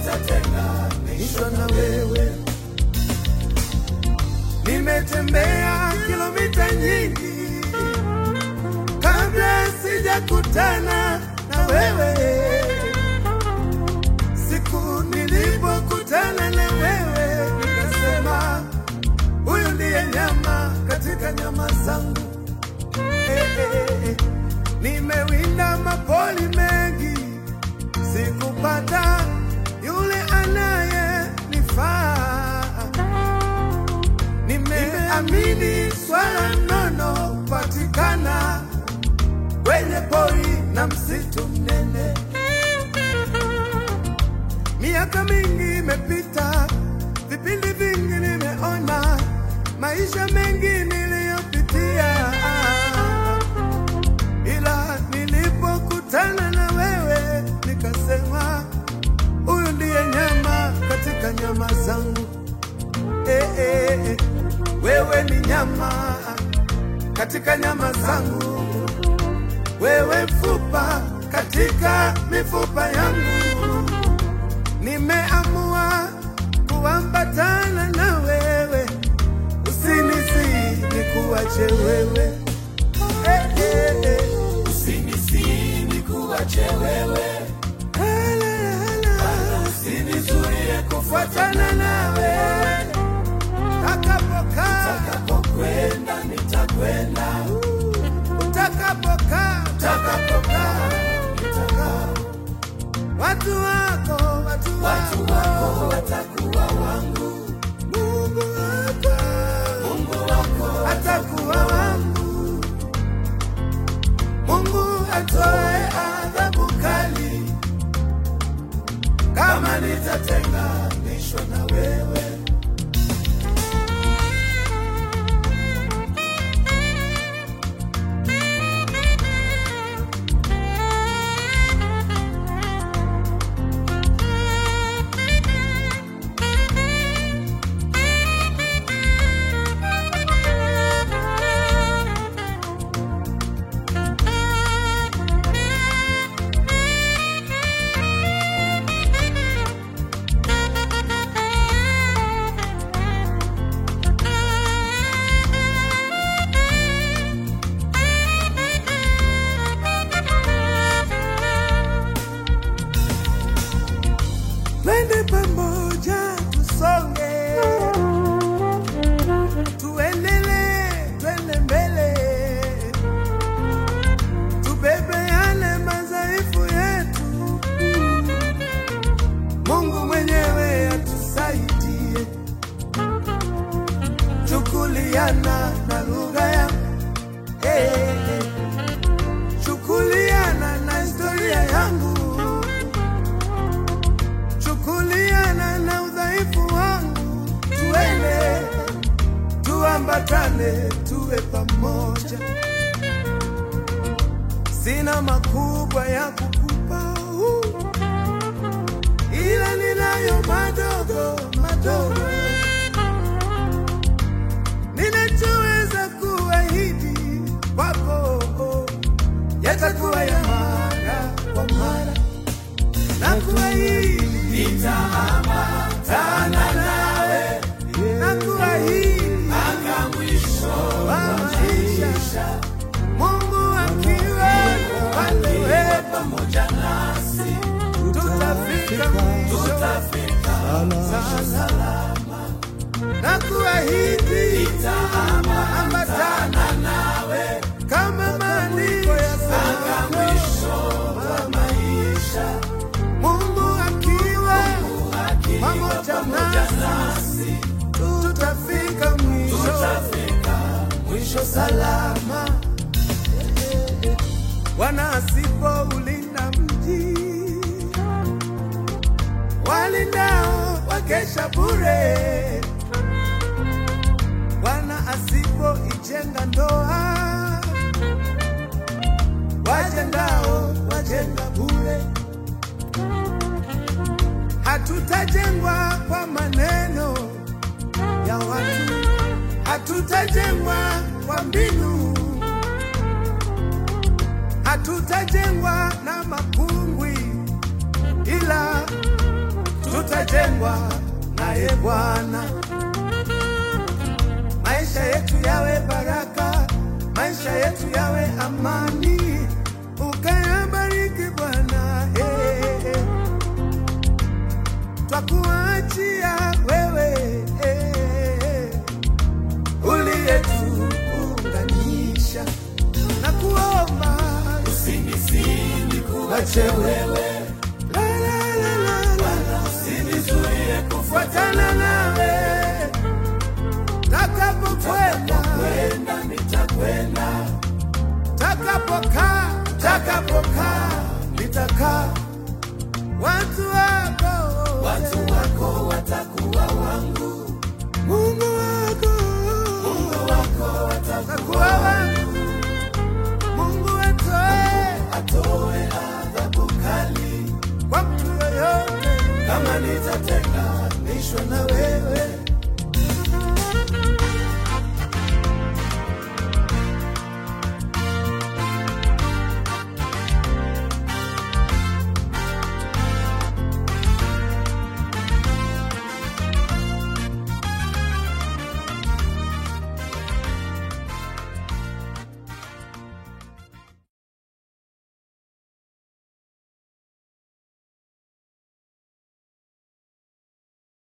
nitatenganishwa na wewe. Nimetembea kilomita nyingi kabla sijakutana na wewe. Siku nilipokutana na wewe, nikasema huyu ndiye nyama katika nyama zangu. Eh, eh, eh. Nimewinda mapoli mengi, sikupata yule anayenifaa. Nimeamini swala nono patikana kwenye pori na msitu mnene. Miaka mingi imepita, vipindi vingi nimeona, maisha mengi niliyopitia, ila nilipokutana na wewe nikasema, huyu ndiye nyama katika nyama zangu. Eh, eh, eh. Wewe ni nyama katika nyama zangu, wewe mfupa katika mifupa yangu. Nimeamua kuambatana na wewe, usinisi nikuache wewe. Eh, eh, eh. Usinisini kuache wewe, Hala, hala. usinizuie Kufuatana nawe takapokaa, utakapokwenda, nitakwenda utakapokaa, utakapokaa, nitakaa. watu wako, watu Watu wako, wako watakuwa wangu, Mungu wako Mungu wako atakuwa wangu. Mungu atoe adhabu kali kama nitatenganishwa na wewe. Twende pamoja tusonge, tuendelee, twende mbele, tubebe yale madhaifu yetu. Mungu mwenyewe atusaidie, chukuliana na lugha ya hey, hey. chukuliana na historia yangu chukuliana na udhaifu wangu, tuende tuambatane, tuwe pamoja. Sina makubwa ya kukupa, uh, ila ninayo madogo madogo, ninachoweza kuahidi kwako yatakuwa ya mara kwa mara na kuahidi nitaambatana nawe, na kuahidi mpaka mwisho wa maisha, Mungu akiwa upande wetu, pamoja nasi, tutafika mwisho tutafika salama, na kuahidi nitaambatana nawe kama maandiko mpaka yasemavyo, mwisho wa maisha, Mungu akiwa akiwa pamoja pamoja nasi, nasi, tutafika mwisho tutafika mwisho salama. Bwana asipoulinda mji, walindao wakesha bure. Bwana asipoijenga ndoa, wajengao wajenga bure. Hatutajengwa kwa maneno ya watu, hatutajengwa kwa mbinu, hatutajengwa na makungwi, ila tumejengwa naye Bwana. Maisha yetu yawe baraka, maisha yetu yawe amani, ukayabariki Bwana. Hey, hey. Twakuachia wewe hey, uliyetuunganisha na kuomba Usinisini kuache wewe, la, la, la, la, la. usinizuie fuatana nawe takapokwenda kukwenda, nitakwenda. takapokaa takapokaa nitakaa watu